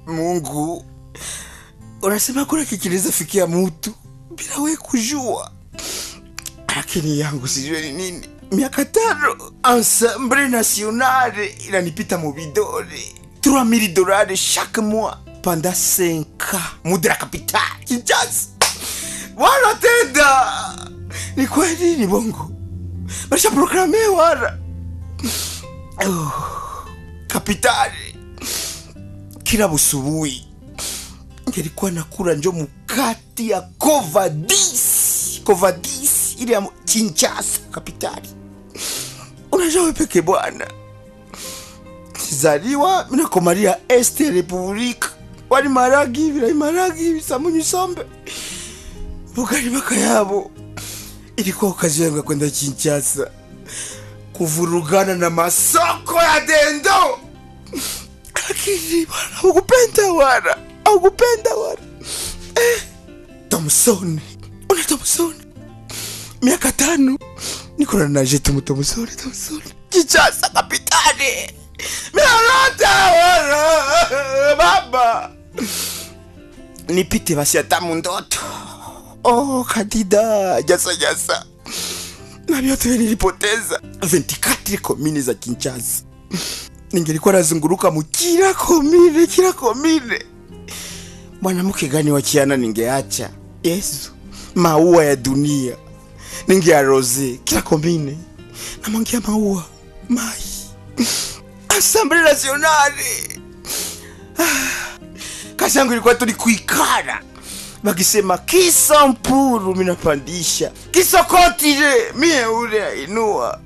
Mungu, unasema kuna kikiliza fikia mutu bila we kujua, lakini yangu sijue ni nini. Miaka tano Ensemble Nationale inanipita mu vidole 3000 dollars chaque mois pendant 5 ans mude la capitale Kinshasa. Wala tenda ni kweli, ni bongo basha programe wala oh, kapitali kila busubuhi ngelikuwa nakula njo mukati ya kovadis kovadis ile ya Kinshasa kapitali. Unajua wewe peke bwana, kizaliwa minakomalia este ya republika wali maragi hivi na maragi hivi samunyu sombe bugali baka yabo. Ilikuwa kazi yangu ya kwenda Kinshasa kuvurugana na masoko ya dendo lakini bwana hukupenda wala hukupenda wala eh, Thompson una Thompson miaka tano niko na naje tumu Thompson Thompson Kinshasa kapitani minalota wala baba nipite basi hata mundoto oh kadida jasa jasa na vyote nilipoteza 24 komini za Kinshasa ningelikuwa nazunguruka mu kila komine kila komine. Mwanamke gani wa kiana ningeacha? Yesu, maua ya dunia ningearoze kila komine, namwangia maua mai Assemble Nationale. Ah, kazi yangu ilikuwa tu ni kuikara bakisema kisa mpuru minapandisha kisa kotile mie ule ainua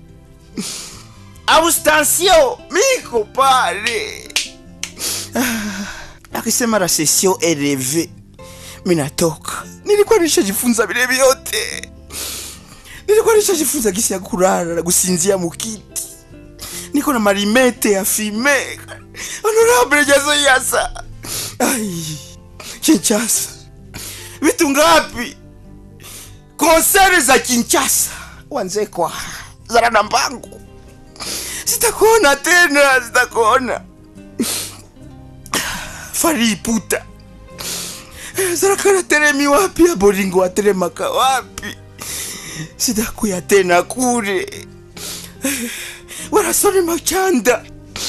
abstention miko pale Ah, akisema la session eleve minatoka nilikuwa nishajifunza vile vyote nilikuwa nishajifunza gisi ya kulala na kusinzia mukiti niko na marimete ya fime honorable jazo yasa ai Kinshasa vitu ngapi konsere za Kinshasa wanzekwa zara na mbangu sitakuona tena, sitakuona. Fari puta zarakana teremi wapi? Aboringo wateremaka wapi? Sitakuya tena kule, warasone machanda.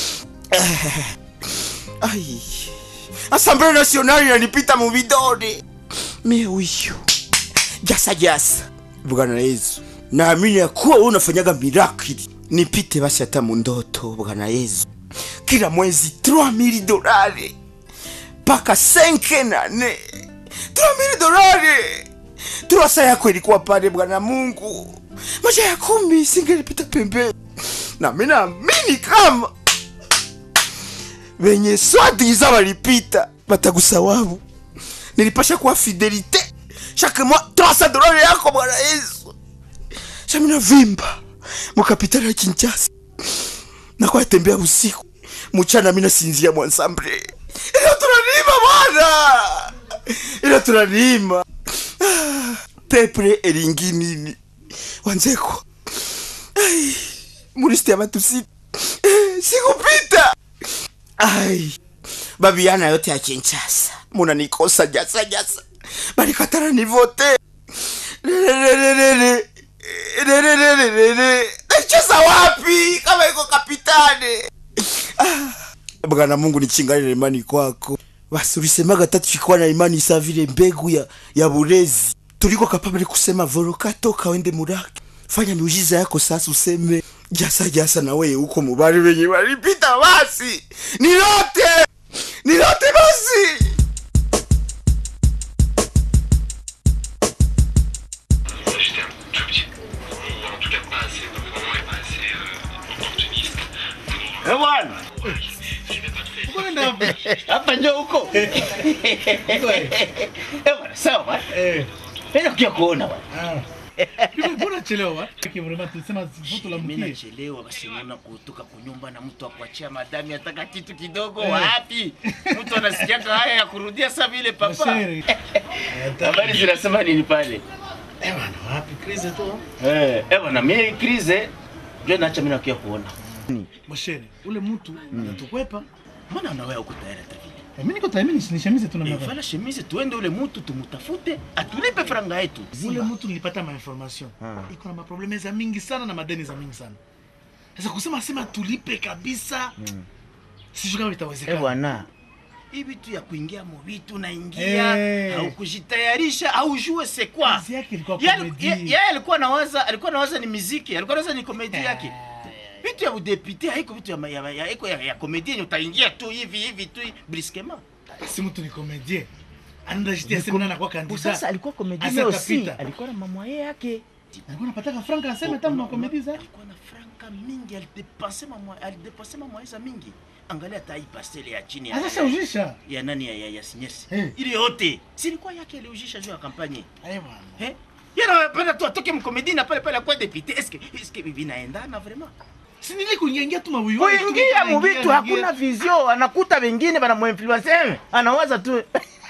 Ai, Assemble Nationale inanipita mu vidole mie huyu jasa jasa. Bwana Yesu, naamini ya kuwa wewe unafanyaga mirakili nipite basi hata mu ndoto Bwana Yesu, kila mwezi 3000 dolari mpaka 5 na 4 3000 dolari. Turasa yako ilikuwa pale Bwana Mungu, maisha ya kumi singelipita pembeni, na mimi naamini kama wenye swadiza walipita batagusawabu. Nilipasha kuwa fidelite chaque mois 300 dolari yako Bwana Yesu, shamina vimba mukapitali ya Kinshasa nakuwa tembea usiku mchana, mina sinzia mwansamble, ila tunalima bwana, ila tunalima Ah, peple elingi nini wanzeko ai muristi ya matusi Eh, sikupita ai babiana yote ya Kinshasa munanikosa jasa jasa, balikatara nivote lelelelele lelelelele nacheza wapi kama iko kapitane Ah, bwana Mungu nichingalile imani kwako basi ulisemaga tatu chikuwa na imani sa vile mbegu ya, ya burezi tuliko kapabili kusema voroka toka wende muraki fanya miujiza yako sasa useme jasa jasa na wewe huko mubali wenye walipita basi nilote nilote basi J'étais un tout petit ou en tout cas pas assez grand et pas assez euh, opportuniste pour Eh bwana, j'aimais pas très Kwenda hapo. hapa ndio huko. Eh bwana, sawa bwana. Eh. Mimi nakuja kuona bwana. Ah. Hivi mbona chelewa? Kiki vraiment tulisema foto la Mimi mkie. nachelewa basi naona kutoka kunyumba na mtu akuachia madami ataka kitu kidogo Eh. wapi? Mtu anasikiaka haya ya kurudia saa vile papa. Mashere. Habari zinasema nini pale? Eh bwana, wapi krize tu? Eh, eh bwana, mimi krize ndio naacha mimi nakuja kuona. Mashere, ule mtu anatukwepa. Mbona na wewe uko tayari hata vile? Eh, mimi niko tayari mimi nishamize tu Eh, namna vala chemise tuende ule mutu tumutafute atulipe franga yetu ule mtu nilipata mainformation iko na maprobleme za mingi sana na madeni za mingi sana sasa kusema sema tulipe kabisa sijui kama Eh, itawezekana bwana hii vitu ya kuingia mu vitu naingia Eh. au kujitayarisha au jue c'est quoi Kazi yake ilikuwa Yeye- comedy. ye- yeye alikuwa nawaza alikuwa nawaza ni muziki alikuwa nawaza ni komedi yake vitu ya udepute haiko vitu ya, ma- ya, ya, ya, ya, ya komedi yenye utaingia tu hivi hivi tu briskement si mtu ni komedie anaenda jitia sema na kwa kandida sasa alikuwa komedi Asa aussi tapita. alikuwa na mamwaye yake alikuwa anapataka franka aseme tamu na komedi za alikuwa na franka mingi alidepense mamwa alidepense mamwaye za mingi angalia hata hii pastele ya chini ya, sasa ujisha ya nani ya, ya, ya sinyesi Eh. ile yote silikuwa yake aliujisha juu ya kampanye eh bwana eh yana anapenda tu atoke mkomedi na pale pale akuwa depute eske eske vinaendana vraiment si nili kuingia ingia tu mabuyu kuingia muvitu hakuna vizio anakuta wengine banamuinfluense anawaza tu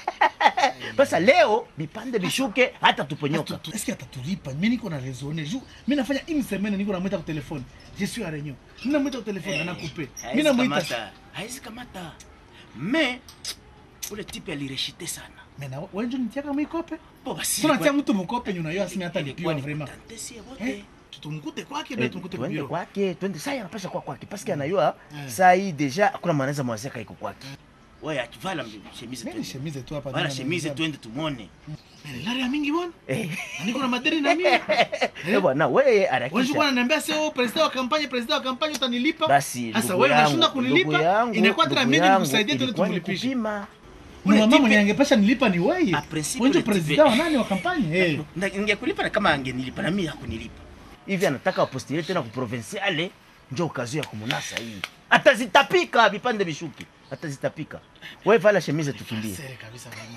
sasa leo vipande vishuke hata tuponyoka eske atatulipa mi niko na raisonne ju mi nafanya une semaine niko namwita ku telefone je suis à réunion mi namwita ku telefone anakupe mi Haezi namwita kamata, haezi kamata me ule tipe alireshite sana mena wenjo nitiaka mwikope po basi tunatia mtu mukope nyuna yo asimi hata lipiwa ilikuwa ni vraiment kutantesie eh wote tutumkute kwake ndio tumkute twende kubiro kwake twende saa anapasha kwa kwake paske anayua Eh. saa hii deja hakuna mwanaweza mwazeka iko kwake wewe akivala chemise mimi twende shemize tu hapa vala nina chemise mzee. twende tumone Mena, lari ya mingi bwana eh Na niko na madeni na mimi eh bwana wewe Wewe harakisha bwana niambia sio president wa kampanye president wa kampanye utanilipa basi Sasa ndugu wewe yangu, unashinda ndugu kunilipa yangu, inakuwa tena ndugu mimi yangu, nikusaidie tu ilikuwa ni tumulipishe kupima. Ule Ule mama tipe- mwenye angepasha nilipa ni wewe A principe wenjo ule tipe- president wa nani wa kampanye eh Na- ningekulipa na kama angenilipa na mimi hakunilipa hivi anataka apostile tena kuprovinciale njo kazi ya kumunasa hii atazitapika vipande vishuki atazitapika wewe vala chemise tukimbie sere kabisa mama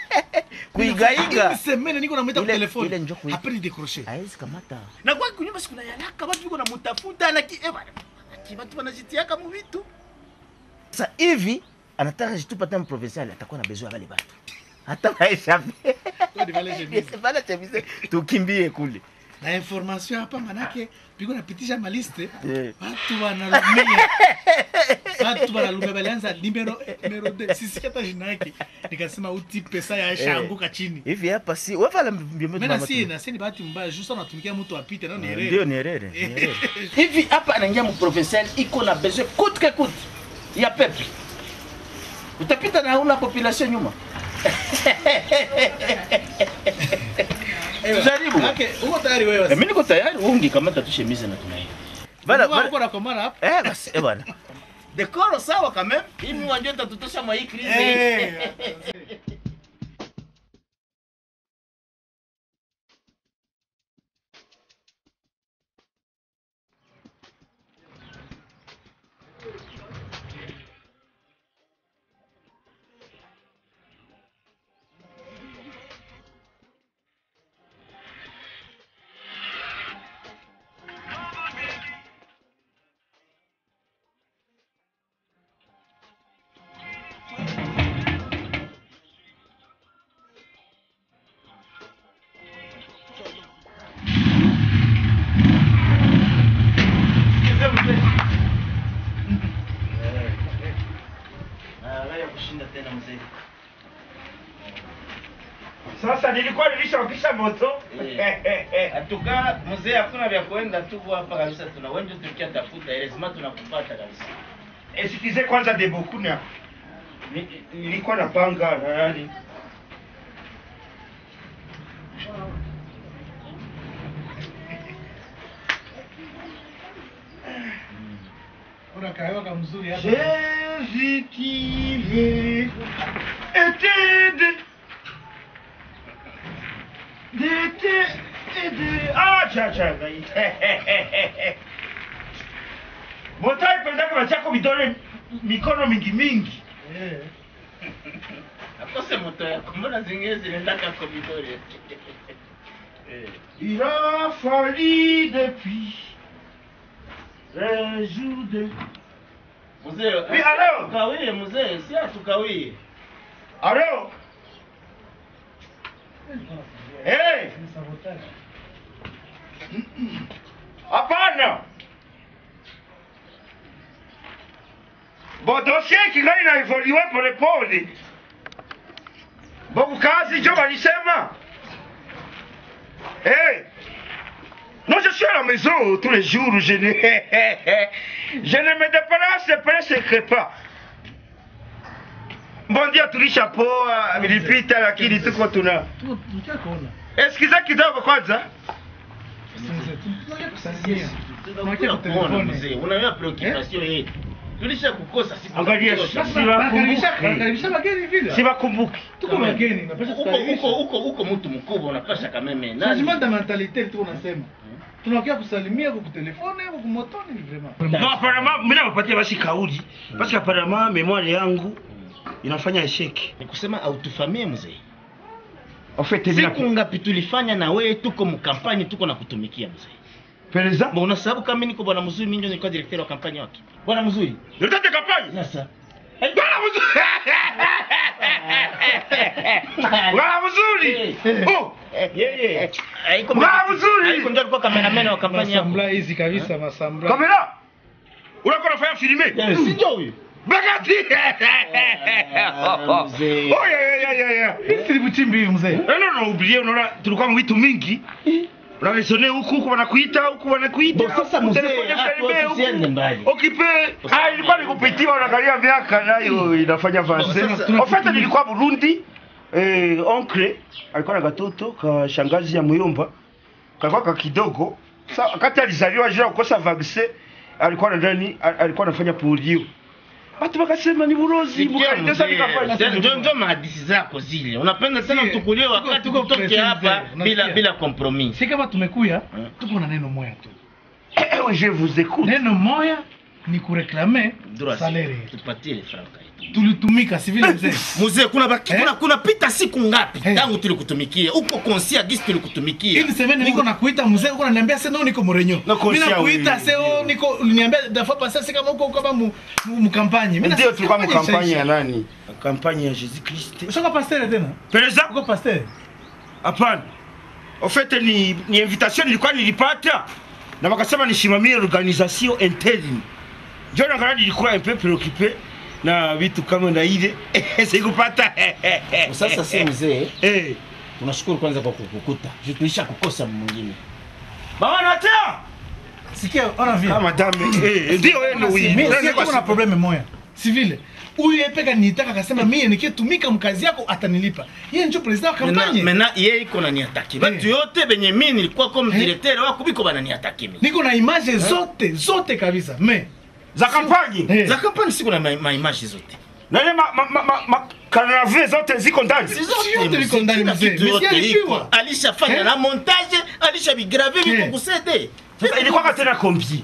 kuigaiga Une semaine niko namwita kwa Ile- telefone ile njo kui- après ni décrocher haezi kamata na kwa kunyumba siku na yalaka watu viko namutafuta na ki eh bana ki watu wanajitiaka mu vitu sasa hivi anataka jitupa tena provinciale atakuwa na besoin ya wale watu hata maisha Twende vale chemise. vala chemise tukimbie kule na information hapa manake piko napitisha maliste Eh. watu wanalumia watu wanalumia balianza numero numero de sisi hata jina yake nikasema uti pesa ya shanguka chini hivi hapa si wewe vala mbio mena si na si ni bahati mbaya juste anatumikia mtu apite nao ni ndio rere ni herere ni herere. hivi hapa anaingia mu provincial iko na besoin coûte que coûte ya peuple utapita na una population nyuma tujaribu okay uko tayari wewe Eh, mimi niko tayari ungi kamata tu chemise na tunaenda bana bana bana uko na komara hapa eh basi eh bana dekoro sawa quand même hivi wajua tatutosha mwa hii crise hii. kushinda tena mzee. Sasa nilikuwa nilishawakisha moto Atuka mzee, hakuna vya kuenda tu hapa kabisa, tuna wengi tukia tafuta ile lazima tunakupata kabisa. esikize kwanza debokuna Ni- nilikuwa napanga na nani Kuna kahewa ka mzuri hapa. Jésus-qui était de... D'été et de... Ah, cha cha ngai. Motai pendaka bachako vidole mikono mingi mingi. Eh. Akose moto yako, mbona zingine zinaendaka komidori? Eh. Il a fallu depuis le jour de... Mzee, Oui, alors? tukawie mzee, si atukawie. Alors Hey! Ni sabotage. Hapana! Bo dossier kingali na evolue polepole. Bo kazi jo balisema. Eh. Non, je suis à la maison tous les jours, je ne, je ne me déplace presque pas. Mbondia tulishapoa, ilipita lakini tuko tuna. tukiakuona Eskiza kidogo kwanza. tunakia kusalimia Tunakuja kuona mzee, unaona preoccupation yetu. Tulisha kukosa siku. Angalia, za kutosha. si wakumbuke. karibisha bageni vile Sibakumbuki. tuko bageni napasha Uko uko uko uko mtu mkubwa unapasha kameme. changement de mentalité tu unasema tunakia kusalimia kwa kutelefone kwa kumotoni vraiment Non, apparemment, mimi nawapatia basi kauli. Parce que apparemment memoire yangu inafanya esheki. Ni kusema autofamie mzee. En fait, Siku ngapi tulifanya na wewe tuko mkampani tuko na kutumikia mzee. Pereza. Mbona sababu kama mimi niko bwana mzuri mimi ndio nilikuwa directeur wa kampani wake. Bwana mzuri. Directeur de campagne. Sasa. Bwana mzuri. Bwana mzuri. Oh, Yeye. Haiko Bwana mzuri. Haiko ndio alikuwa cameraman wa kampani yako. masambla hizi kabisa masambla kamera. Unakuwa unafanya filme. Eh, Si ndio huyo? Bagati. Ah, mzee. Oh, yeah, yeah, yeah, yeah. sili buchimbi hivi mzee Non, non, non, oubliez, unaona tulikuwa mwitu mingi. Unavisione huku huku wanakuita huku wanakuita. Bo, sasa mzee, Telefone hapo filme, tusiende huku. mbali. Okipe. Ah, ilikuwa nikupitia unaangalia miaka nayo inafanya vase. Bo, sasa- En fait nilikuwa Burundi. Eh, oncle alikuwa na katoto ka shangazi ya muyomba. Kalikuwa ka kidogo. Sa wakati alizaliwa juu ya kukosa vaccine alikuwa ndani alikuwa anafanya polio. Watu wakasema ni burozi, Sikia mkaenda sasa mzee, nikafanya. ndio ndio mahadisi zako zile. Unapenda sana Sie, tukulie tuko- wakati tuko tutoke present hapa mzee, bila unasikia? bila compromis. si kama tumekuya Mm. tuko na neno moya tu Eh, je vous écoute. neno moya ni kureklame Droit, salere tupatie ile franka yetu. tulitumika si vile mzee Mzee, kuna baki, Eh? kuna kuna pita siku ngapi Eh. tangu tulikutumikia? Uko konsia gisi tulikutumikia. Hivi semeni niko nakuita mzee uko unaniambia sasa niko mrenyo. Na Mimi konsia nakuita wewe. sasa niko uliniambia dafa pasa sasa kama uko kama mu mu- mkampanye. Mimi Ndio tulikuwa kampanye mkampanya ya ishaisha. nani? Kampanya ya Jésus Christ. Ushaka pasteur tena? Pereza? Uko pasteur? Hapana. En fait ni, ni invitation nilikuwa nilipata na wakasema nisimamie organisation interne. Ndio naangalia nilikuwa un peu préoccupé na vitu kama na ile sikupata. Sasa si mzee, eh tunashukuru kwanza kwa kukukuta. Tulisha kukosa mwingine. Mama natea. Sikia ona vile. Ah madame eh ndio wewe ndio Mimi wewe. sasa kuna probleme moya. Si vile. Huyu yeye peka nitaka akasema mimi nikitumika mkazi yako atanilipa. Yeye ndio president wa kampanye. Mena yeye iko na niataki. Batu yote benye mimi nilikuwa kama Eh. directeur wako biko bana niataki mimi. Niko na image zote zote kabisa. Me. Za kampanye. Eh. Za kampani siku na ma- ma image zote. Na ile ma ma ma, ma, ma kanave zote ziko ndani. Si yote liko ndani, kila mzee. kitu Mesikia yote alishiwa. iko. Alishafanya Eh? na montage, alishabigrave viko Eh. kusede. Sasa ilikuwa tena combien?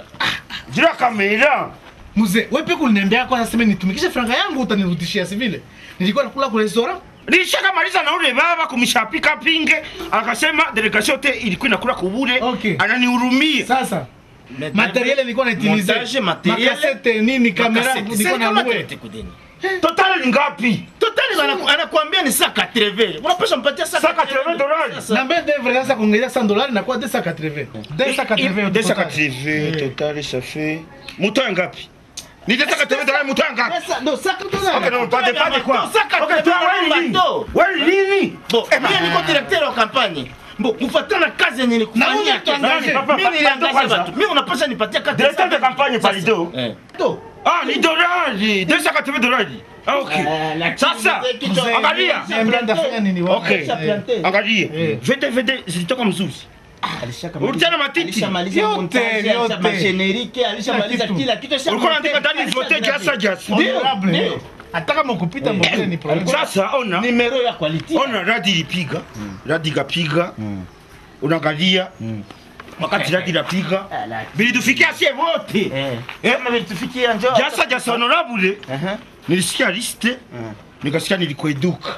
Jira kamera. Mzee, wewe peka uliniambia kwa sasa nitumikishe franga yangu utanirudishia si vile. Nilikuwa nakula kwa restaurant. Nilishakamaliza na ule baba kumshapika pinge, akasema delegation yote ilikuwa inakula kubure, Okay. ananihurumia. Sasa materiel nilikuwa naitilize. Montage, materiel. Makasete nini kamera Makasete. nilikuwa na Sasa lue. kama kudeni. Total ni ngapi? Totali bana anakuambia ni saa 80. Unapaswa mpatia saa Saa 80 dollars. Sasa. Na mbele devre sasa kuongezea 100 dollars na kwa 280. 280 Deux cent total. quatre-vingts, total ça fait mouton ya ngapi? Ni deux cent quatre-vingts dollars mouton ya ngapi? Sasa ndo saa 80 Okay, non, pas de pas de quoi. Saka Okay, toi wewe ni nini? Wewe ni nini? Bo, mimi niko directeur wa kampanye. Bo, kufuatana na kazi yenye Na nilikufanyia. wewe tuangalie. Papa, Mimi papa, niliangalia kwanza. watu. Mimi unapaswa nipatia kati. Directeur de campagne Palido. Eh. To. Ah, ni dolari, deux cent quatre-vingts dollars. Ah, okay. Sasa, Mzee, angalia. Niambia ndafanya nini wao? Okay. Eh. Angalia. Eh. Vete vete zilitoka mzuri. Ulitia na matiti. Alishamaliza Yote, montage, yote. alishamaliza generike, alishamaliza Kila kila kitu. Ulikuwa unataka ndani vote jasa jasa. Honorable. Ndio. Hata kama ukupita mbele ni problem. Sasa ona. Numero ya quality. ona radi ilipiga radi ikapiga unaangalia wakati radi inapiga Ah, la- bilitufikia sie wote Eh. Eh? Kama vilitufikia njoo. jasa jasa honorable Aha. nilisikia liste nikasikia nilikueduka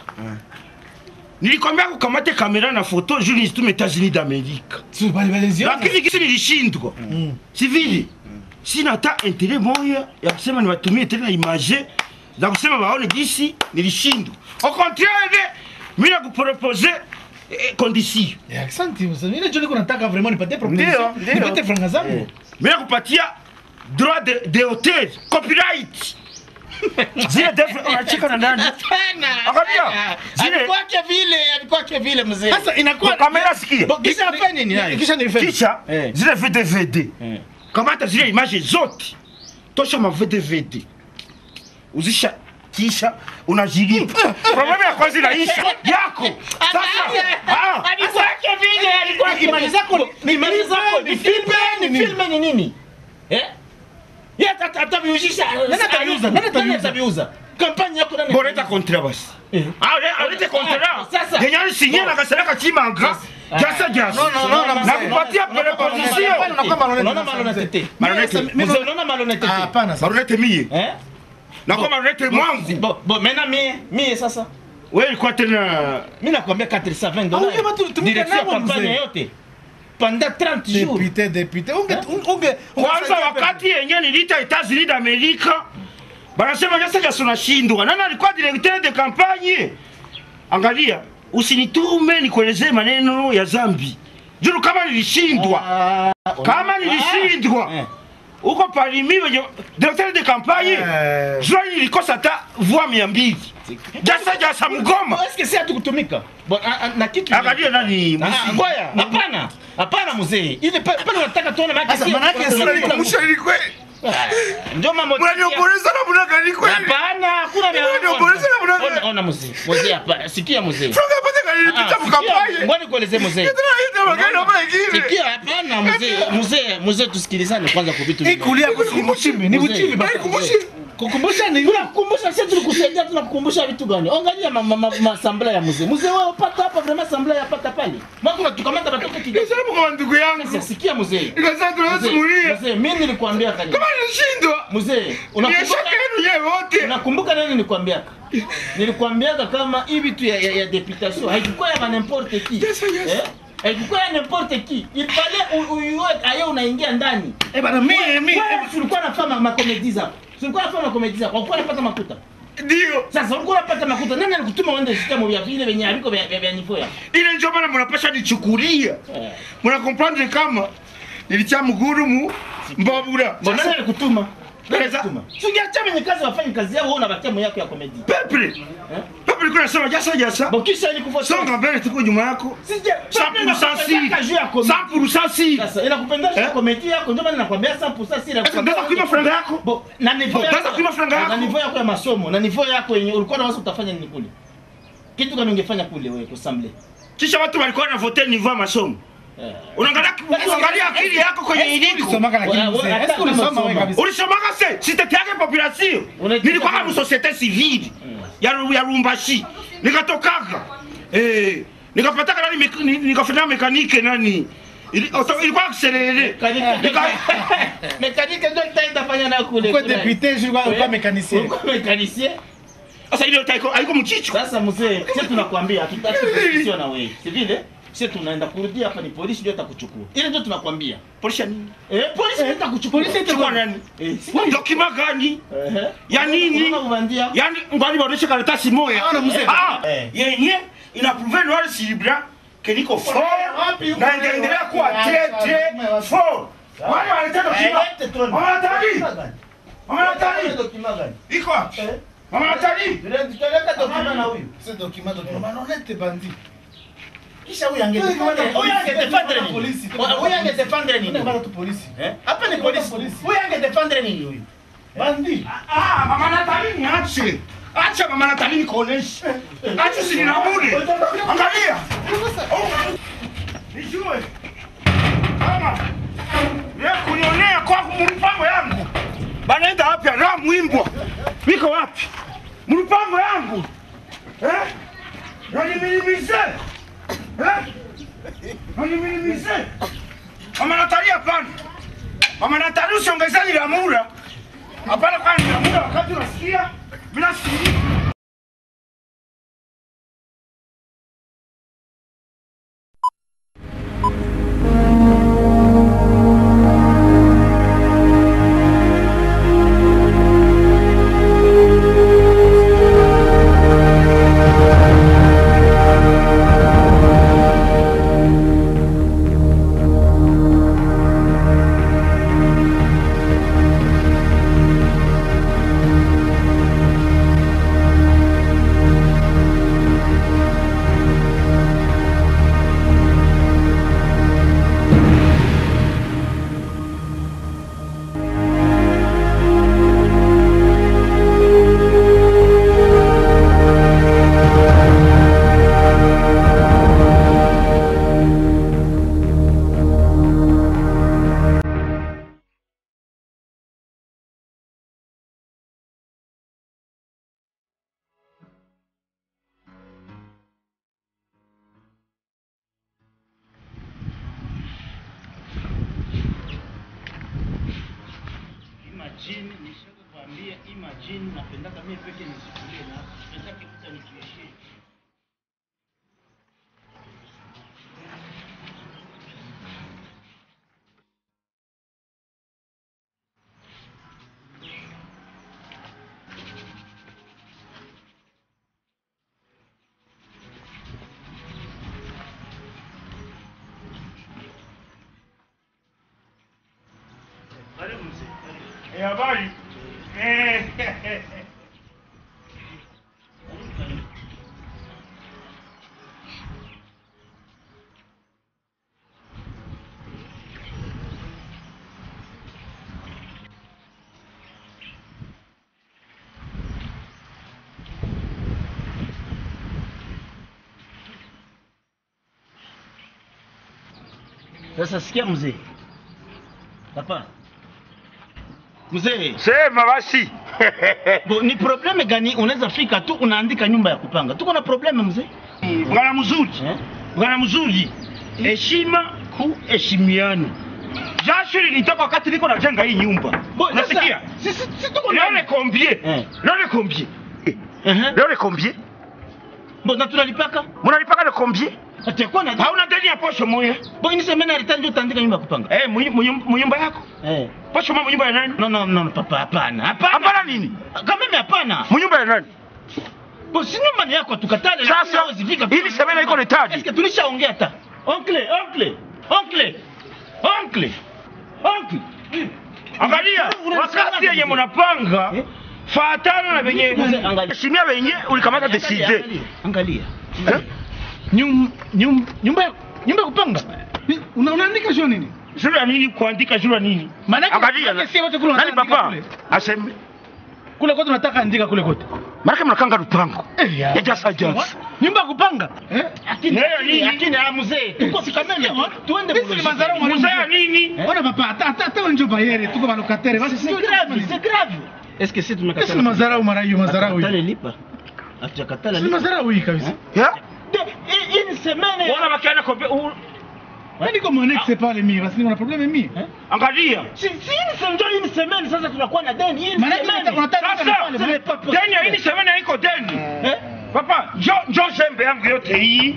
nilikwambia kukamate kamera na foto juu nizitume Etats-Unis d'Amerique Si bali bali ziona. lakini kisi nilishindwa si vile sina hata intere moya ya kusema niwatumie tena image za kusema waone gisi nilishindwa au contraire mi nakupropose eh, condition Eh, Asante mzee. Mimi ndio niko nataka vraiment nipatie Ndio, proposition. ndio. Nipate franga zangu. mi nakupatia droit de, de hotel copyright zile devu unacheka na nani Hapana. Angalia, hapana. zile- Alikuwake vile, alikuwake vile mzee. Sasa inakuwa kamera sikia Bo, kisha afanye nini nayo? kisha ni fake. kisha Eh. zile vdvd Eh. kamata zile image zote tosha ma vdvd uzisha kisha unajilipa problemu ya kwanza inaisha yako sasa ah, Alikuwake vile, alikuwake Imani zako ni- imani zako ni filme, ni nini? filme ni nini? Eh? Yeye ata- ataviuzisha. Nani ataviuza? Nani ataviuza? ataviuza? Kampani yako nani? boreta kontra basi Eh. Ale- alete kontra Ah, sasa. yenye alisinye na kasereka chimanga jasa jasa No, no, no, no, na mzee. kupatia preposition Hapana, unakuwa malhonnête Unaona sasa, malhonnêteté. mzee. Malhonnête. Mimi sasa- Mzee, unaona malhonnêteté. Ah, hapana sasa. marunete mie Eh? nakuwa marunete mwangu Bo, bo, maintenant mie, mie sasa. wewe ilikuwa tena Mimi nakwambia 420 Ah, dollars. huyo watu tumika Direction ya nao, kampani mzee. yote. Pendant 30 jours. Député, député. Unge unge kwanza wakati yenye nilita Etats-Unis d'Amerika banasema Jasa Jasa unashindwa. Nani alikuwa directeur de campagne? Angalia, usinitume nikuelezee maneno ya zambi. Juru kama nilishindwa, kama nilishindwa Eh. huko parimi wenye directeur de campagne Eh. jua nilikosa hata voix mia mbili. Jasa Jasa Mgoma. Est-ce que si hatukutumika? Bon, a- a- na kitu Angalia nani Ah, Musi. ngoja, hapana. Hapana mzee. Ile pa- pale unataka tuone maana Sasa maana yake sura iko Mshahiri kweli. Ndio mambo. Mnaniomboleza na mnagani kweli. Hapana, hakuna vya. Unaniomboleza na mnagani. Ona- Ona mzee. Mzee hapa, sikia mzee. Franga pata Ah, kanilipita sikia, mkampaye. Ngoja nikuelezee mzee. Tena ita magari hapa ingine. Sikia, hapana mzee, mzee, mzee tusikilizane kwanza kwa vitu vidogo. ikulia kwa ni mchimbi, ni Mzee. mchimbi basi. Kukumbushe. Kukumbusha ni Tunakukumbusha sisi tulikusaidia tunakukumbusha vitu gani? Angalia ma, ma, ma, masambla ya mzee. Mzee wewe upata hapa vraiment sambla ya pata pale. Mwako unatukamata batoke kidogo. Nisema kwa ndugu yangu. Sasa sikia mzee. Nikasema tunaweza Mzee, simulia. Mzee, mimi nilikwambia kani. Kama nilishindwa. Mzee, Biashara unakumbuka yenu nyewe wote. Unakumbuka nini nilikwambiaka? Nilikwambiaka kama hii vitu ya, ya, ya deputation haikuwa ya n'importe qui. Yes, yes. Eh? Haikuwa ya n'importe qui. Il fallait uyue aye unaingia ndani. eh bana mimi mimi Wewe ulikuwa unafanya makomedi zako. Ulikuwa unafanya makomedi zako. Ulikuwa unapata makuta. Ndio. Sasa ulikuwa unapata makuta. Nani alikutuma uende system vya vile venye haviko vya vya, vya nivo yako? Ile ndio maana mnapasha nichukulia. Eh. Mna comprendre kama nilicha mgurumu mbabura. Mbona nani alikutuma? Nani Sasa- alikutuma? Si ungeacha wenye kazi wafanye kazi yao wewe unabakia moyo yako ya komedi. Peple. Eh? Peple kuna sema jasa jasa. Bokisha ilikufuata. Songa mbele tuko nyuma yako. Sije. 100% si. juu ya komedi. 100% si. Sasa inakupendeza Eh? komedi yako ndio maana nakwambia 100% si Sasa unaweza kuiba franga yako? Bo, na nivo Bo, unaweza kuiba franga yako? na nivo yako ya masomo na nivo yako yenye ulikuwa na wazo utafanya nini kule? Kitu gani ungefanya kule wewe kusamble? Kisha watu walikuwa na vote niveau ya masomo. Unaangalia unaangalia akili yako kwenye iliko. ulisomaka lakini Wewe, mzee. hata Est-ce que ulisoma kama wewe kabisa? Ulisomaka se siteteake population. Unaitaka Nilikuwa nini? kama societe civile ya ya Rumbashi. Nikatokaka. Eh, nikapataka nani mek- ni- nikafanya mekanike nani. Ili- auto- Ilikuwa accelere. Mekanike ndio itaenda fanya na kule. Kwa kule. député, je crois pas mécanicien. Ulikuwa mekanisien? Sasa ile haiko haiko mchicho. Sasa mzee, sisi tunakwambia hatutaki kusikia na wewe. Si vile? Sisi tunaenda kurudia hapa ni polisi ndio itakuchukua. Ile ndio tunakwambia. Polisi nini? Eh, polisi ndio itakuchukua. polisi Chukua nani? Eh, si- Dokima gani? Ehe. Ya nini? Unaona ubandia? Yaani ngwani baoneshe karatasi moya. Ona mzee. Ah, Eh. yenye ina prouver noir sur blanc que niko fort wapi huko na wewe? itaendelea kuwa Wapi? très très Wapi? fort. Wale wanaleta dokima. Eh, tuone. Mama Natali. Mama Ile Natali. document gani? Iko wapi? Eh. Mama Natali. Ile tutaweka document na huyu. Ce document, document. Malhonnête bandit. Kisha huyu angedefendre. Huyu angedefendre nini? Polisi. Huyu angedefendre nini? Ndio bana tu polisi. Eh? Hapa ni polisi. Polisi. Huyu angedefendre nini huyu? Bandit. Ah, Mama Natali niache. Acha Mama Natali nikuoneshe. Acha si ninabudi. Angalia. Oh. Nijue. Mama. Wewe kunionea kwa mpango yangu. Banaenda wapi na mwimbwa? Niko wapi? Mpango yangu. Eh? Naniminimize. Eh? Naniminimize. Mama Natali hapana. Mama Natali usiongezani lamura. Hapana kwa lamura wakati unasikia bila siri. majini nishaka kuambia hii majini napendaka mimi peke nisikulie na sipendake kuta nikiishie karibu mzee karibu Eh, habari Eh, karibu karibu Sasa sikia mzee. Papa. Mzee, sema basi bo, ni probleme gani unaweza fika tu unaandika nyumba ya kupanga? Tuko na probleme mzee. bwana mzuri Eh? bwana mzuri heshima kuheshimiana jasho lilitoka wakati niko najenga hii nyumba Bo, nasikia sasa, Sisi sisi tuko leo ndani. le combien Eh. leo le combien Ehe. leo le combien Bo, na tunalipaka? munalipaka le combien Atakuwa na hauna deni ya posho moya Bo, ini semena alitani ndio utaandika nyumba ya kupanga. eh mu- mu- mu nyumba yako Eh. posho moya mu nyumba ya nani No no no papa hapana. Hapana. hapana nini Kama mimi hapana. mu nyumba ya nani Bo, si nyumba ni yako tukatale. Sasa, lakini hawezi fika tu- hili semena iko letadi. Eske tulishaongea hata. Oncle, oncle. Oncle. Oncle. Oncle. angalia Una- wakati yenye mzee. munapanga Eh? fatana na venye Mzee, angalia. heshimia venye ulikamata Angalia, deside angalia, Angalia. Eh? Nyum, nyum, nyumba ya nyumba ya kupanga. Ni- Una, unaandika sio nini? juu ya nini kuandika juu ya nini Maanake- angalia maanake si wote kule nani wanaandika papa kule. aseme Kule kote unataka andika kule kote. marake mnakanga lupango Eh, ya. ya jasa jasa Nyumba ya kupanga. Eh? Lakini Leo lakini- nini? lakini ah, mzee, tuko sikamene tu. Tuende Sisi ni mlogique. mazarau mwalimu. muzee ya nini Ona papa, hata hata hata wenjo bayere tuko balokateri. Basi C'est sio grave, c'est grave. Est-ce que si tumekatala? Sisi ni mazarau mara hiyo mazarau Hatujakatala hii. lipa. Hatujakatala Sisi lipa. mazarau hii kabisa. ya De- hii- hii ni semene. wana bakiana kombe u- Mimi niko mwanexe pale mimi, basi niko na probleme mimi. angalia Si si hii ni semene, hii ni semene sasa tunakuwa na deni. Hii ni Maanake semene. unataka unataka Sasa, pale pale. deni ya hii semene haiko deni Eh? papa njo njo zembe yangu yote hii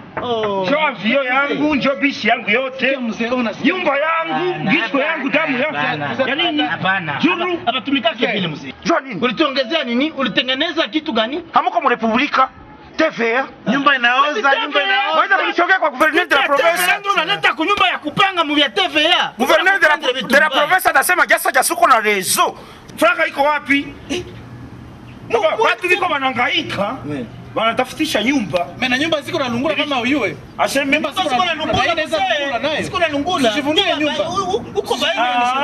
Oh. njo avio yangu njo bisi yangu yote Mzee ona nyumba yangu Hapana, gisho yangu damu hapana, yangu ya nini Hapana. juru Hapa- Hapa tumikake vile mzee. njo nini Ulituongezea nini? Ulitengeneza kitu gani? hamuko mu republika TVA nyumba inaoza, nyumba waweza kunishogea kwa gouverneur de la province Ndio unaleta kunyumba ya kupanga mu vya TVA. gouverneur de la, Kupanga vitu de la vibaya. province anasema jasa jasuko na rezo franga iko wapi Muka, watu viko wanangaika wanatafutisha nyumba Mimi na nyumba ziko na lungula kama uyue. aseme Sasa siko na lungula mzee. Siko na lungula. Usijivungie Ndio, nyumba. u- u- Uko baini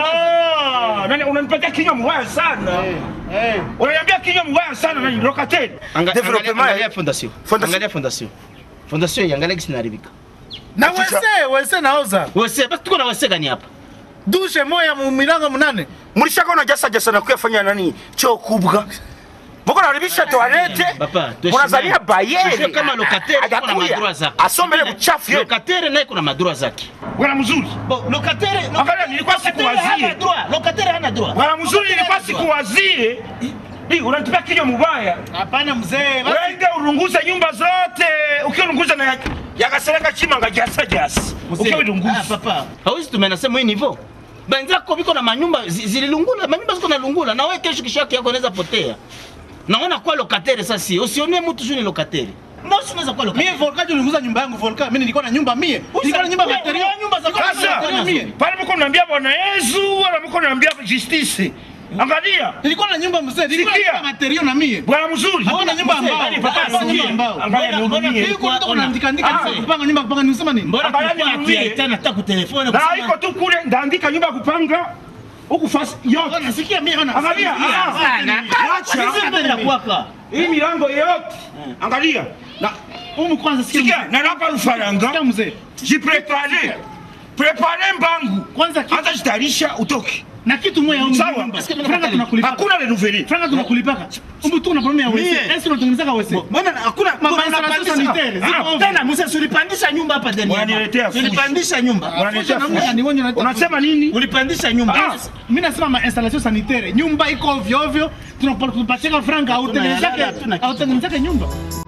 Ah, nani unanipatia kinywa mbaya sana Eh. unaniambia kinywa mbaya sana nani locataire Development ya- fondation. Fondation. Angalia fondation. Fondation iangalia kisi inaharibika. Na wese, wese naoza. Wese, basi tuko na wese gani hapa? Dushe moya mu milango munane. mulishakaona jasa jasa na kuyafanya nani choo kubwa muko naribisha toalete Papa, tuheshimiane. munazalia bayeri Sio kama locataire tuko na Hajakuya. madroit zake. asomele buchafu yote Locataire naye kuna madroit zake. bwana mzuri Bon, locataire Angalia, nilikuwa locataire sikuwazie. hana droit. Locataire hana droit. bwana mzuri Locataire nilikuwa hana droit. sikuwazie Hii, unanitupia kinywa mubaya Hapana mzee. basi- wende urunguze nyumba zote ukiurunguza na ya- yakasereka chimanga jasa jasa Ah, ukiurunguza papa. Hawezi tumenasema hii nivo. Benzako biko na manyumba zi- zililungula, manyumba ziko na lungula na wewe kesho kisho yake yako inaweza potea. Naona kwa locataire sasa, usione mtu shuni locataire. Na usinaweza kwa Mimi locataire. Volka nilikuza nyumba yangu Volka. Mimi nilikuwa na nyumba mie. Nilikuwa na nyumba Wewe, material. wewe, nyumba za Nilikuwa na Sasa, material mie. pale mko naambia bwana Yesu wala mko naambia justice angalia Nilikuwa na nyumba mzee. Nilikuwa Sikia. na nyumba material na mie. bwana mzuri Hakuna nyumba mzee, ambao. bali papa, Hakuna nyumba sikia. ambao. angalia Mbona- mbona nihurumie. hii- Nilikuwa Ona. nataka kuandika andika Ah. kupanga nyumba kupanga nisema nini? Mbona Angalia kulikuwa nihurumie. hatuyaitana hata kutelefoni na kusema- iko tu kule ndaandika nyumba ya kupanga huku fasi yote Ona sikia mie ona. angalia ah, Sana. acha Sisi mbele ya kwaka. hii milango yote angalia na Umu kwanza sikia. sikia mzee. na napa Sikia rufaranga mzee. jiprepare prepare mbangu Kwanza kitu- hata jitayarisha utoke na kitu moja huko Sawa. nyumba. Franga tunakulipaka. hakuna renouveler Franga tunakulipaka. Umbe tu una problem ya WC. Mie. Esi unatengeneza wese. mbona hakuna Mambo ya mbona installation unapandisha- sanitaire, ziko Ah, ovyo. tena mzee ulipandisha nyumba hapa ndani hapa. Unaniletea fujo. ulipandisha nyumba Unaniletea Namna fujo. gani wewe unaleta unasema nini ulipandisha nyumba Ah, mimi nasema ma installation sanitaire. Nyumba iko ovyo ovyo. Tunapata tunapatia franga au Hatuna tengenezake halali, hatuna kitu. au tengenezake nyumba.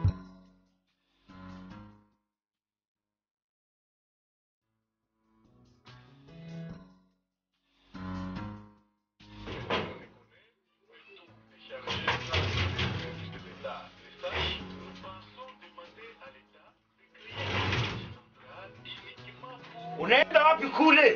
unaenda wapi kule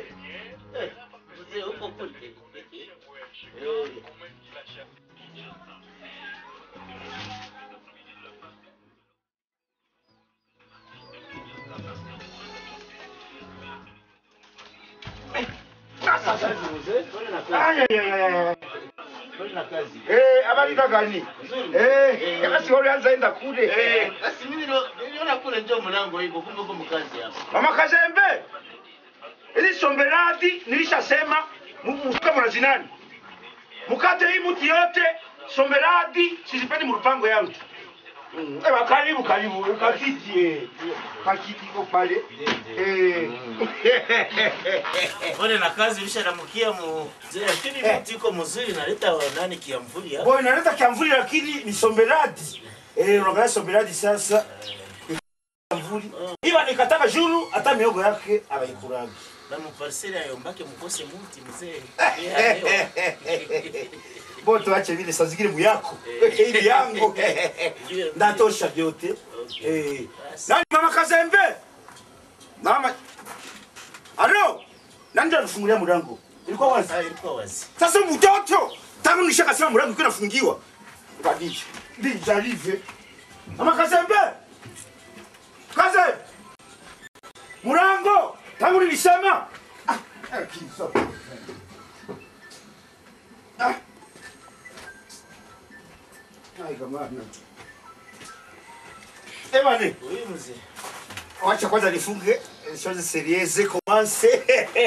Aya, ya, ya, ya, ya. Eh, habari za gani? Eh, kama si ulianza enda kule. Eh, Basi mimi nilo- niliona kule ndio mlango iko kumbe uko mkazi hapa. Mama Kazembe. Ili somberadi nilishasema mfuka mnazinani. Mukate hii mti yote somberadi sizipendi mrupango yangu. Mm. Ewa karibu karibu kakiti eh. Kakiti ko pale. Eh. Pole na kazi ulisharamukia mu lakini mti iko mzuri naleta nani kiamvuli hapa. Boy naleta kiamvuli lakini ni somberadi. Eh, unaangalia somberadi sasa. Kiamvuli. Iba nikataka juru hata miogo yake abaikuraga. Na muparseli ayombake mukose mti mzee. Bo tuache vile saa zingine muyako. Hili yangu. Ndatosha vyote. Eh. Nani mama Kazembe? Mama. Alo. Nani ndo alifungulia mlango? Ilikuwa wazi. Ah, ilikuwa wazi. Sasa mtoto tangu nishakasema mlango ukiwa nafungiwa. Kabisa. Ndi jarive. Mama Kazembe. Kaze. Mlango tangu nilisema. Ah, eh, kiso. Ah. Ai kama Eh bwana. Huyu mzee. Wacha kwanza nifunge chose serieze commence.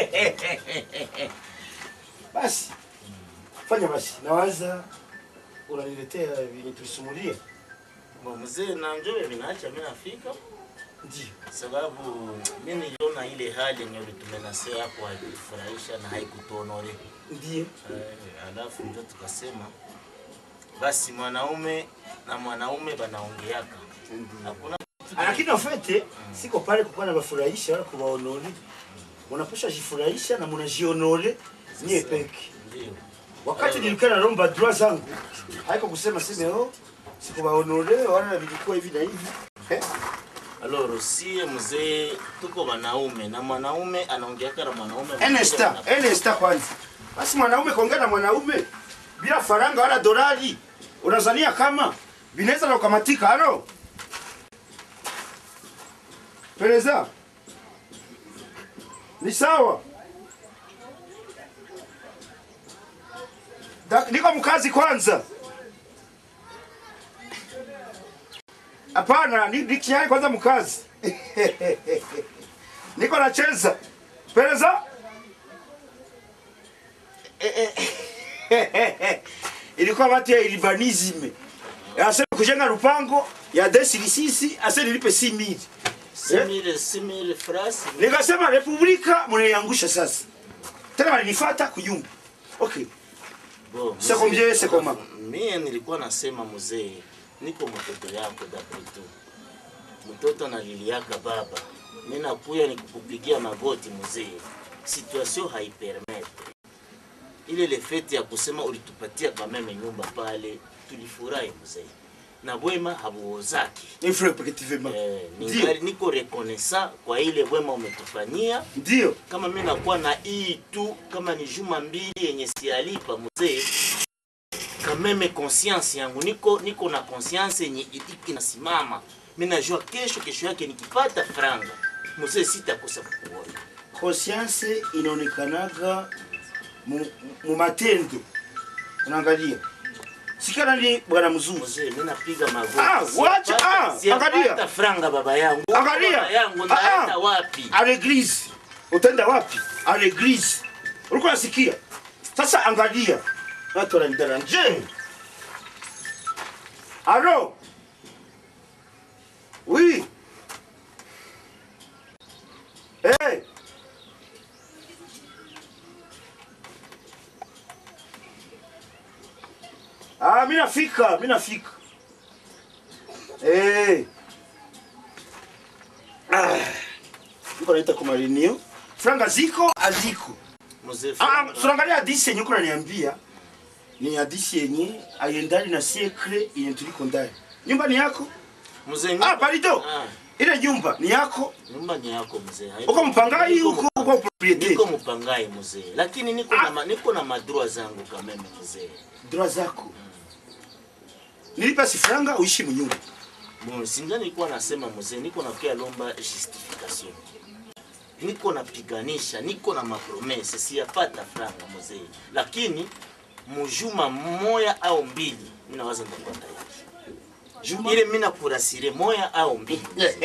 Basi fanya basi, nawaza unaniletea vyenye tulisumulia. Bo mzee na njoo vinaacha mimi nafika Ndio sababu mimi niliona ile hali yenye ulitumenasea hapo haikufurahisha na haikutuonore. ndio Eh, alafu ndio tukasema basi mwanaume na mwanaume banaongeaka. Hakuna Ah, lakini ofete siko pale kukuwa na bafurahisha wala kuwaonore. Mnapasha jifurahisha na mnajionore nyie peke. ndio. Wakati nilikuwa naomba droit zangu, haiko kusema sema oh, sikuwaonore wala vilikuwa hivi na hivi. Eh? Alors sie mzee tuko wanaume na mwanaume anaongeaka na mwanaume. Enesta, Enesta kwanza. Basi mwanaume kaongea na mwanaume bila faranga wala dolari, unazania kama vinaweza na ukamatika halo? Pereza. Ni sawa. Da, niko mkazi kwanza. Hapana, ni ni tayari kwanza mkazi. niko nacheza. Pereza. ilikuwa watu ya urbanism asema kujenga lupango ya desilisisi ase nilipe si mili simile simile frasi. nikasema republika mnaiangusha sasa tena walinifata kuyumba okay Bo, C'est mzee, combien, c'est comment? Mie nilikuwa nasema mzee, niko mtoto yako dapretu. Mtoto analiliaka baba. Mimi nakuya nikukupigia magoti mzee. Situation haipermete. Ile le fete ya kusema ulitupatia kwa meme nyumba pale, tulifurahi mzee. Na bwema habuozaki. effectivement Eh, ndio ningali niko reconnaissant kwa ile bwema umetufanyia ndio kama mimi nakuwa na hii tu kama ni juma mbili yenye sialipa mzee kameme conscience yangu niko niko na conscience yenye itiki nasimama mimi najua kesho kesho yake nikipata franga mzee sitakosa kukuona conscience inaonekanaga mu, mu matendo unaangalia sikana ni bwana mzuri mzee mimi napiga magoti Ah, wacha, Siyapata- ah, siyapata angalia. franga baba yangu Angalia. baba yangu Ah, naenda ah. wapi à l'église utaenda wapi à l'église ulikuwa nasikia Sasa angalia. Watu wananidaranje. Alo. Oui. Hey. Ah, mimi nafika, mimi nafika. Eh. Ah. Niko naita kwa marinio. Franga ziko aziko. Mzee Ah, Franga. tunaangalia hadithi yenye uko unaniambia. Ni hadithi yenye aiendani na sekre yenye tuliko ndani. Nyumba ni yako? Mzee Ah, nyumba- palido. Ah, Ile nyumba ni yako? nyumba ni yako mzee. Haiko- Uko mpangai Niko huko mpa- uko propriete? Niko mpangai mzee. Lakini niko Ah. na ma- niko na madroa zangu kameme mzee. Droit zako. Nilipa si franga uishi mnyumba. Bon, singa nilikuwa nasema mzee, niko nakia lomba justification. Niko napiganisha, niko na mapromese, siyapata franga mzee. Lakini mujuma moya au mbili, mimi nawaza nitakuwa tayari. Juma. Ile mimi nakurasire moya au mbili.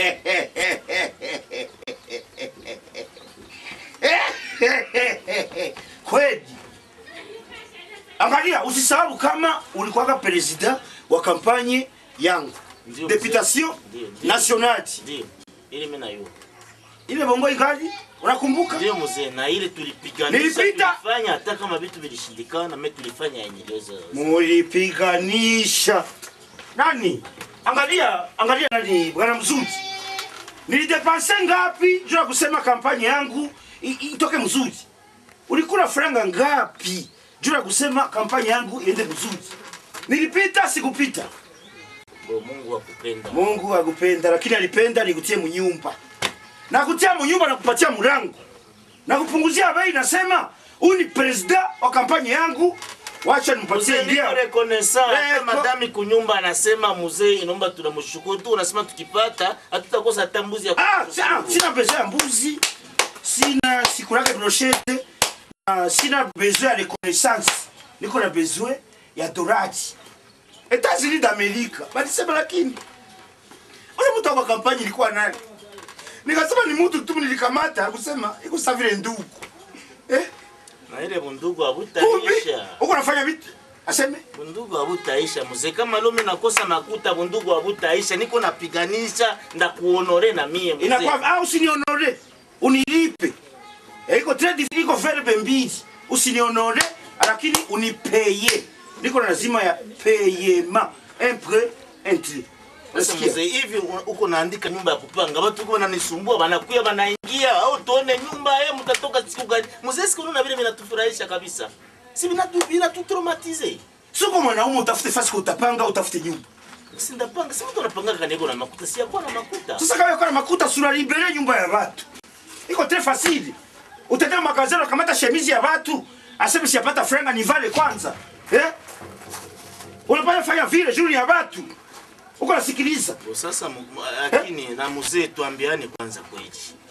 Kweli. Angalia, usisahau kama ulikuwa president wa kampanye yangu. Ndio, Deputation Ndio, ndio. nationale. Ndio. Ile mimi nayo. Ile bongo ingali unakumbuka? Ndio mzee, na ile tulipiganisha, Nilipita. tulifanya hata kama vitu vilishindikana, mimi tulifanya yenye iliweza. Mulipiganisha nani? Angalia, angalia nani, bwana mzuri. Nilidepanse ngapi juu ya kusema kampanye yangu i- i- itoke mzuri? Ulikula franga ngapi juu ya kusema kampanye yangu iende mzuri? Nilipita sikupita? Bo, Mungu akupenda. Mungu akupenda, lakini alipenda nikutie munyumba, na kutia munyumba na kupatia mulango na kupunguzia bei. Nasema huyu ni president wa kampanye yangu, wacha nimpatie Mzee, niko idea. reconnaissant. Eh, Hata ko- madami kunyumba anasema mzee, inaomba tunamshukuru tu, unasema tukipata hatutakosa hata mbuzi ya Ah, kushukuru. sina, sina besoin ya mbuzi, sina sikulaka brochette, na sina besoin ya reconnaissance, niko na besoin ya dorati. Etats-Unis d'Amerika balisema, lakini ule mtu wa kampanye ilikuwa nani? Nikasema ni mtu tu nilikamata kusema iko sawa vile ndugu eh, Na ile bundugu kumbe habutaisha. uko nafanya vitu aseme Bundugu habutaisha mzee, kama leo mimi nakosa makuta, bundugu habutaisha. Niko napiganisha na kuonore na mie mzee. inakuwa au usinionore unilipe Eh, iko trade iko verbe mbili usinionore lakini unipeye niko na lazima ya payema un prêt un tri Sasa Unasikia? mzee, hivi u- uko naandika nyumba ya kupanga, watu uko wananisumbua, wanakuya wanaingia, au tuone nyumba yeye, mtatoka siku gani? Mzee, siku na vile vinatufurahisha kabisa, si vinatu vinatutraumatize. siko mwanaume utafute fasi kwa utapanga utafute nyumba Si ndapanga, si mtu anapanga kaniko na makuta, si yakuwa na makuta. sasa kama uko na makuta sura libere nyumba ya watu iko très facile utaenda magazini ukamata shemizi ya watu aseme siyapata franga nivale kwanza eh unapata fanya vile juu ya watu uko nasikiliza Bo, Sasa mu- mu- lakini na mzee, tuambiane kwanza kweli,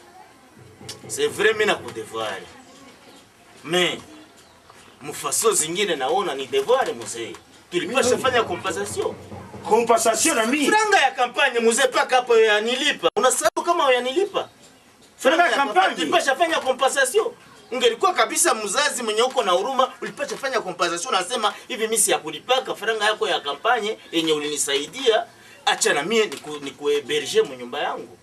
c'est vrai mimi nakudevoir mais mufaso zingine naona ni devoir mzee, tulipasha fanya compensation compensation na mimi franga ya kampanye mzee, paka hapo yanilipa. Unasahau kama yanilipa franga ya kampanye tulipasha fanya compensation. Ungelikuwa kabisa mzazi mwenye uko na huruma, ulipasha fanya compensation. Nasema hivi, mimi si ya kulipaka franga yako ya kampanye yenye ulinisaidia, acha na mie niku, nikueberge mu nyumba yangu.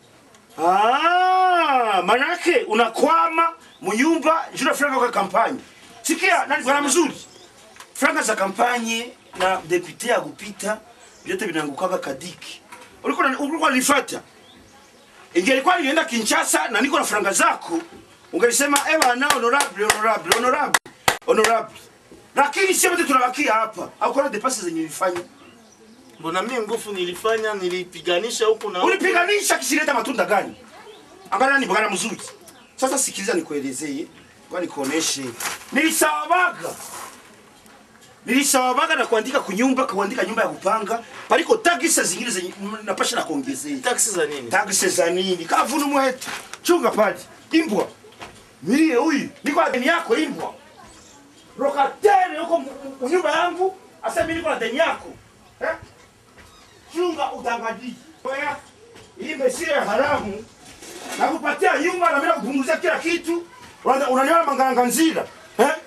Ah, manake unakwama munyumba juu franga kwa kampanye. Sikia, nani bwana mzuri? Franga za kampanye na depute ya kupita vyote vinaangukaga kadiki. Ulikuwa na- ulikuwa nifuata. Ingelikuwa nienda Kinshasa na niko na franga zako, ungelisema eh bwana honorable honorable honorable honorable. Lakini sisi wote tunabakia hapa. Hakuna depasi zenye nilifanya. Mbona mimi nguvu nilifanya, nilipiganisha huku na huku. Ulipiganisha kisileta matunda gani? Angalia ni bwana mzuri. Sasa sikiliza nikuelezee, kwa nikuoneshe. Nilisawabaga. Nilisawabaga na kuandika kunyumba, kuandika nyumba ya kupanga. Paliko taxi zingine zenye napasha na kuongezea. taksi za nini? Taxi za nini? Kavunu mwetu. Chunga pale. Imbwa. Mie huyu, niko na deni yako imbwa. Rokatere huko nyumba yangu, asa mimi niko na deni yako. Eh? chunga udangaji. Oya, hii mesire ya haramu nakupatia nyumba na mimi nakupunguzia kila kitu. Unaniona unaniona manganganzira. Eh?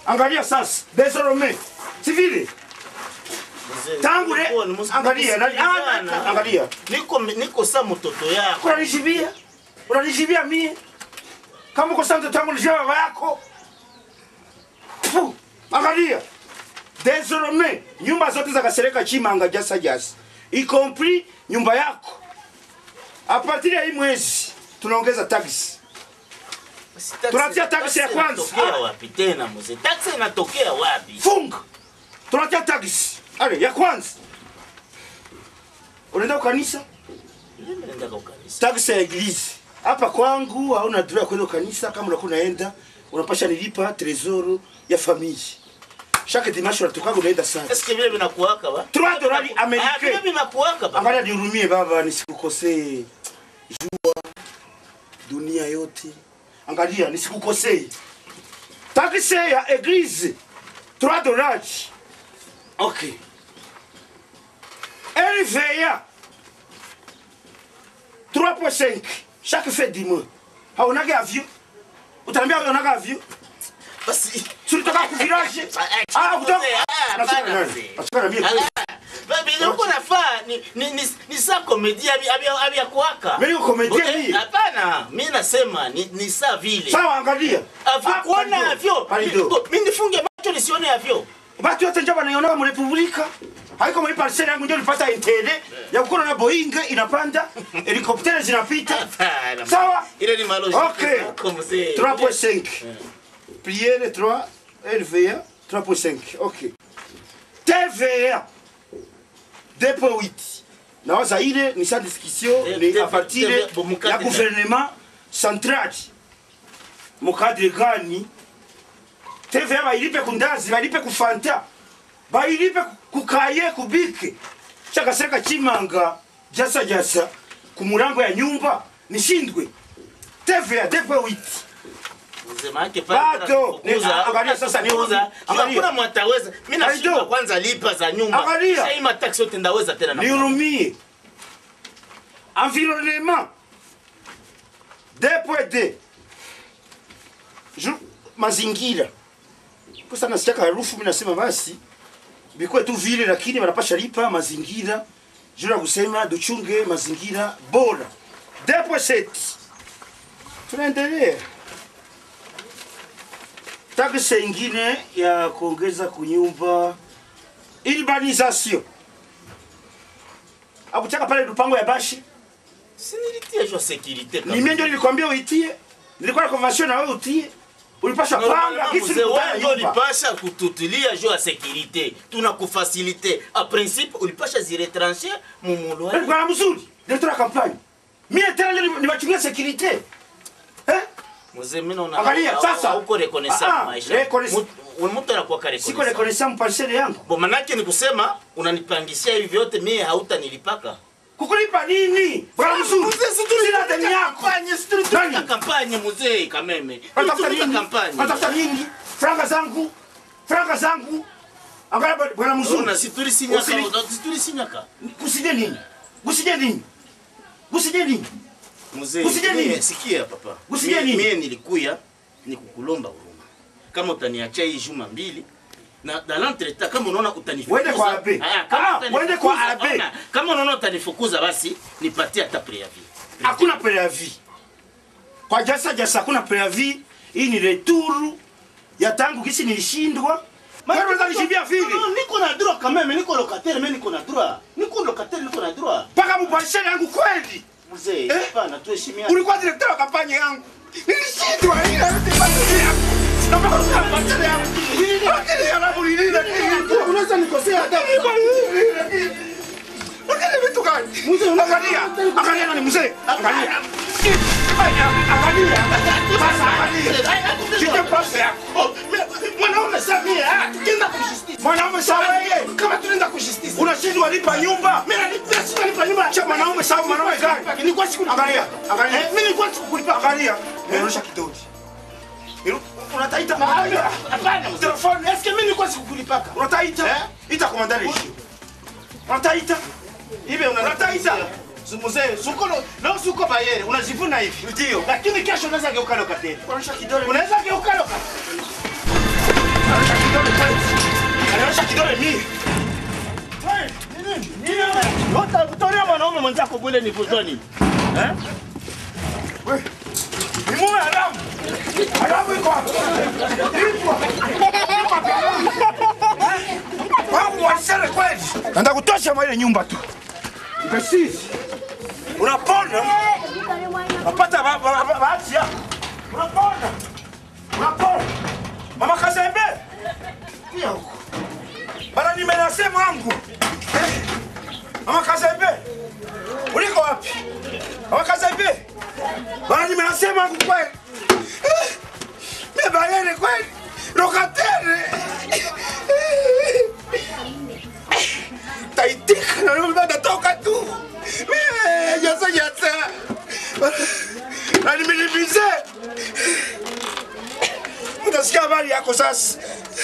angalia sasa désormais si vile Mzee, Tangu le- nilikuwa ni mus- angalia, nani- nikisikilizana. ah, angalia. niko niko sa mtoto yako unanijibia unanijibia mie kama uko sasa mtoto wangu nijibia baba yako Fu, angalia désormais nyumba zote za kasereka chimanga jasa jasa y compris nyumba yako a partir ya hii mwezi tunaongeza taxi Basi taxi- Tunatia taxi ya kwanza. inatokea wapi tena mzee taxi inatokea wapi funga tunatia taxi ale ya kwanza unaenda kukanisa Mimi naenda kwa kanisa taksi ya eglise hapa kwangu hauna droit ya kwenda kanisa kama unakuwa unaenda unapasha nilipa tresoro ya famille chaque dimanche unatokaga unaenda sana eske vile vinakuwaka ba Trois dollars Ah, américains. vile vinakuwaka ba angalia nihurumie baba nisikukosee jua dunia yote angalia nisikukosee taksi ya eglise 3 dollars okay RVA 3.5 chaque fin du mois haonaga avion utaniambia unaonaga avion basi tulitoka kuvirage Ah, ah kutoka mzee, ah, Nasema hapana, nani? mzee. Nasema na mimi vilikuko nafaa ni, ni, ni, ni saa komedi avya kuwaka Mimi niko komedi hii. hapana mi nasema ni, ni saa vile sawa angalia avyo Ah, kuona pardon, avyo pardon. mi nifunge macho nisione avyo batu yote njo banaionaga mu republika haiko muri parcelle yangu njo nilipata intere ya kukona na boeing inapanda helikoptere zinapita Hapana. Sawa. ile ni maloji Okay. zako, mzee 3.5 priere 3 lva 3.5 ok tva 2.8 nawaza ile ni sa discussion Te- ni te- a partir te- bo- ya mukadre gouvernement central mukadre gani tva bailipe kundazi bailipe kufanta bailipe kukaye kubike chakasereka chimanga jasa jasa kumurango ya nyumba nishindwe tva 2.8 Mzee, maanake pale Bado. kufukuza, Ni- angalia sasa, ni- kufukuza, angalia. hakuna mwataweza mi nashindwa Aido. kwanza lipa za nyumba Angalia. Sasa hii mataksi yote ndaweza tena na- nihurumie environnement 2.2 Ju- mazingira kosa nasikiaka harufu mi nasema basi bikuwe tu vile lakini wanapasha lipa mazingira juu ya kusema duchunge mazingira bora 2.7 tunaendelea taksi ingine ya kuongeza kunyumba urbanisation akutaka pale lupango ya bashi Si nilitia juu ya security ni mimi ndio nilikwambia uitie nilikuwa na convention na wewe utie ulipasha panga Normalement, kitu mzee kutana wewe ndio nyumba ulipasha kututilia juu ya security tunakufasilite a principe ulipasha ziretrancher mumulwa kwa mzuri directeur ya campagne mimi tena ndio niwachungia security eh mzee mimi naona Angalia, hau- sasa. hauko Ah, reconnaissant ah, maisha reconnaissant. Mtu- mtu anakuwa ka siko reconnaissant reconnaissant mparcelle yangu bo manake ni kusema unanipangishia hivi vyote mimi hautanilipaka kukulipa nini bwana mzuri sina deni yako tulitulika Nani? kampanye mzee kameme Unatafuta tulitulika nini kampanye unatafuta nini franga zangu franga zangu angalia bwana Ona, mzuri si tulisinyaka Usini- si tulisinyaka kusije nini kusije nini kusije nini Mzee, Usije mie- nini? sikia papa. Usije Mie- nini? Mie nilikuya ni kukulomba huruma. Kama utaniachia hii juma mbili na dans l'entretemps kama unaona utanifukuza. Uende kwa abe. Ah, kama Ah, utanifukuza, uende kwa abe. ona, Kama unaona utanifukuza basi nipatie hata preavis. hakuna preavis kwa jasa jasa hakuna preavis hii ni retour ya tangu kisi nilishindwa Wewe unaweza nishibia vile Non, niko na droit quand même, niko locataire, mais niko na droit. Niko locataire, niko na droit. mpaka muparcelle yangu kweli Mzee, Eh? hapana tuheshimiane. ulikuwa directeur wa kampanye yangu nilishindwa hii yote parcelle yangu na mpaka kusikia parcelle yangu lakini yangu ni nini lakini Unaweza nikosea hata lakini vitu gani angalia angalia nani mzee angalia angalia sasa angalia shike pasi yako Oh, me- mwanaume sasa mie, ah, tukienda kwa justice. mwanaume sawa wewe Kama tunaenda kwa justice. unashindwa lipa nyumba Mimi nalipia sina lipa nyumba. Cha mwanaume sawa mwanaume gani Nilikuwa siku angalia angalia Eh, mimi nilikuwa sikukulipa. angalia nirusha kidoti Iru- unataita Hapana, mzee. telefone Eske mimi nilikuwa sikukulipaka? unataita Eh? ita komandari unataita Hivi Unataita? Mzee, suko lo- leo suko bayere, unajivuna hivi. ndio Lakini kesho unaweza geuka lokateri. unarusha kidole Unaweza geuka lokateri. kidole kwanza. Anaosha kidole mimi. Wewe, ni nini? Nini wewe? Utatoria mwanaume mwenzako bule ni kuzoni. Eh? Wewe. Ni mume haramu. Haramu iko hapa. Iko hapa. Iko hapa. Wangu wasere kweli. Nataka kutosha mwa ile nyumba tu. Precise. Unapona? Napata ba- ba- ba- bahati yako. Unapona? Unapona? Mama Kazembe. Pia huko. Bana nimenase mwangu. Eh? Mama Kazembe. Uliko wapi? Mama Kazembe. Bana nimenase mwangu kweli. Eh? Mebayene kweli. Lokatere. Taitika na ndio natoka tu. Eh, Yasa yasa. Na nimelibize. Utasikia habari yako sasa.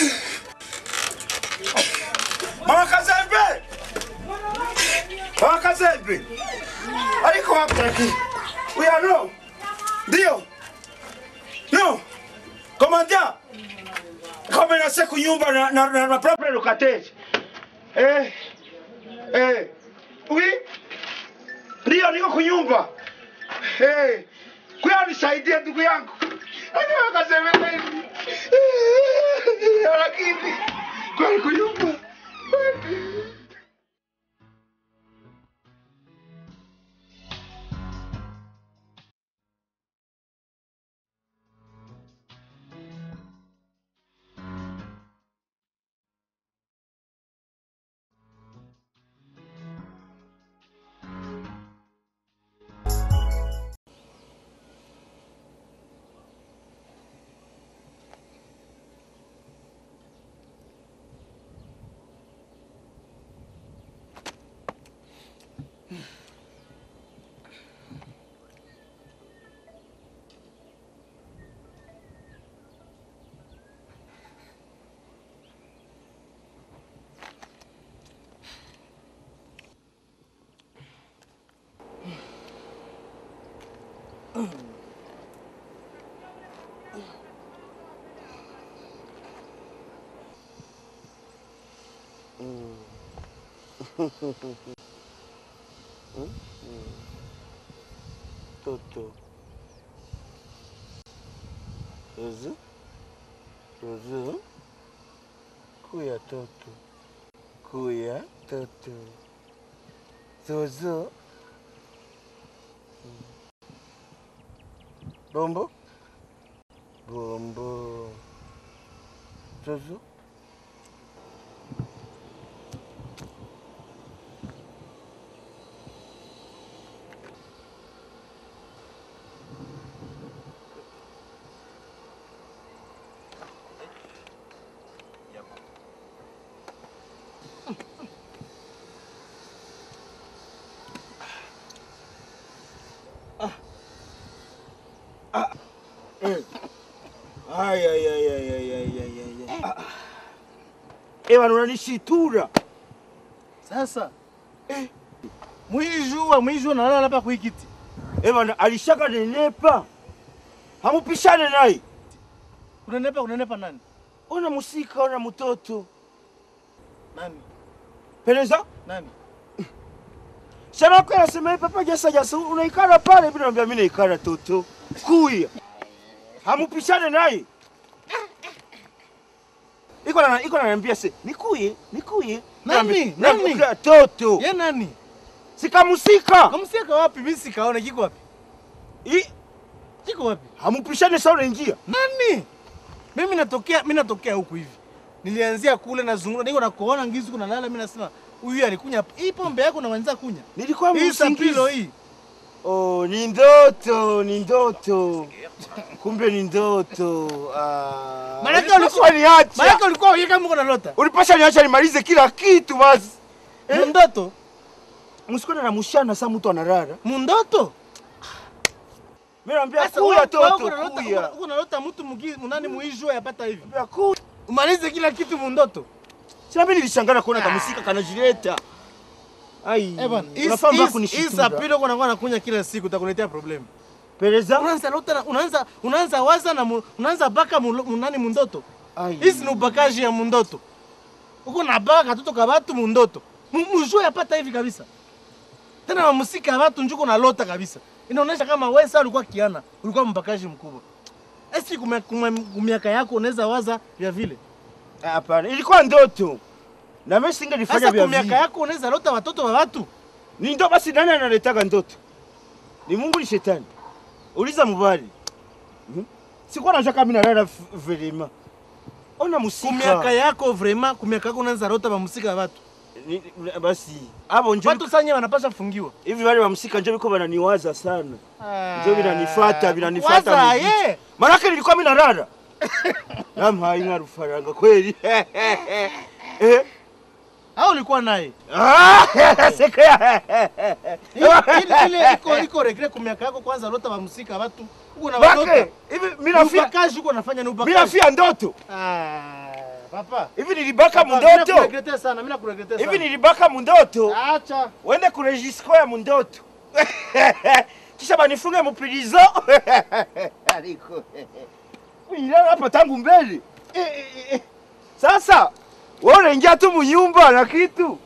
Mama Kazembe. Mama Kazembe. Aliko wapi lakini? We are no. Ndio. No. Komanda. Kama nase kunyumba na na na, na propre locataire. Eh. Eh. Oui. Ndio niko kunyumba. Eh. Kwa nisaidie ndugu yangu. Ani wakasema kweli. Eh, Lakini kwa kunyumba. Toto. Zuzu. Zuzu. Kuya toto. Kuya toto. Zuzu. Bombo. Bombo. Zuzu. Ay, ay, ay, ay, ay, ay, ay, ay, ay. Ah. Ewa unanishitura. Sasa mwijua mwijua nalala hapa kuikiti Ewa alishaka nenepa. Hamupishane naye. unanepa unanepa nani Ona musika, ona mtoto. nani Peleza? nani Sana kwa nasema hii papa jasa jasa unaikara pale bila niambia mimi naikara toto. Kuya. Hamupishane naye. Iko na iko ananiambia se nikuye, nikuye. Nani? Niambia- Nani? niambia toto. ye nani Sikamusika. kamsiaka wapi mimi sikaona kiko wapi I kiko wapi hamupishane sawa unaingia. nani mimi natokea mimi natokea huku hivi nilianzia kule nazungura niko nakuona ngizi kuna lala mimi nasema huyu alikunya hapa. hii pombe yako na wanza kunya Nilikuwa hii msingizi. sapilo hii Oh, ni ndoto, ni ndoto. Kumbe ni ndoto. Ah. Maanake ulikuwa ulikuwa- niacha. maana ulikuwa wewe kama uko nalota Ulipasha niacha nimalize kila kitu basi. Eh? mundoto Msikone na mushana saa mtu analala. mundoto Mimi naambia Sasa kuya wewe- wewe toto uko nalota- kuya. uko- uko nalota mtu mugi- munani muijua yapata hivi Naambia kuya. umalize kila kitu mundoto Sina mimi nilishangana kuona kamusika kanajileta. Ai. Eh bwana, hii- unafaa mbona hii- hii kunishitura. sapilo kwa nakuwa nakunya kila siku utakuletea problem. Peleza. Unaanza lota na- unaanza unaanza waza na mu- unaanza baka mu- munani mundoto. Ai. Hizi ni ubakaji ya mundoto. Uko na baka katoto ka batu mundoto. Mu- Mujue yapata hivi kabisa. Tena mamusika ya batu njuko na lota kabisa. Inaonyesha kama wewe sasa ulikuwa kiana, ulikuwa mbakaji mkubwa. Esi kumia- kumia- kumiaka yako unaweza waza vya vile. hapana ilikuwa ndoto na mimi singelifanya Sasa vya kumiaka vile yako unaweza lota watoto wa watu. ni ndo basi nani analetaga ndoto ni mungu ni shetani uliza mubali Mhm. sikuwa najua kama nalala f- velema ona musika Kumiaka yako vraiment, kumiaka yako unaweza lota mamusika ya watu. Ni- ni- basi abo njo Watu sanye wanapasha fungiwa. hivi wale wa msika njo biko bananiwaza sana njo vinanifata vinanifata Waza, mujicho. ye. manake nilikuwa mimi nalala namhaye nka rufaranga kweli eh Au ulikuwa naye? Ah, seka Ile ile iko iko regret kumiaka yako kwanza lota mamusika watu. Uko na bake watoto. hivi mimi Ni nafia ubakaji uko nafanya ni mimi ubakaji. nafia ndoto Ah, papa. hivi nilibaka Papa, mimi mundoto nakuregrete sana, mimi nakuregrete sana. hivi nilibaka mundoto Acha. wende kurejisko ya mundoto kisha banifunge mupilizo aliko ilala hapa tangu mbele Eh, eh, eh. sasa wewe unaingia tu munyumba na kitu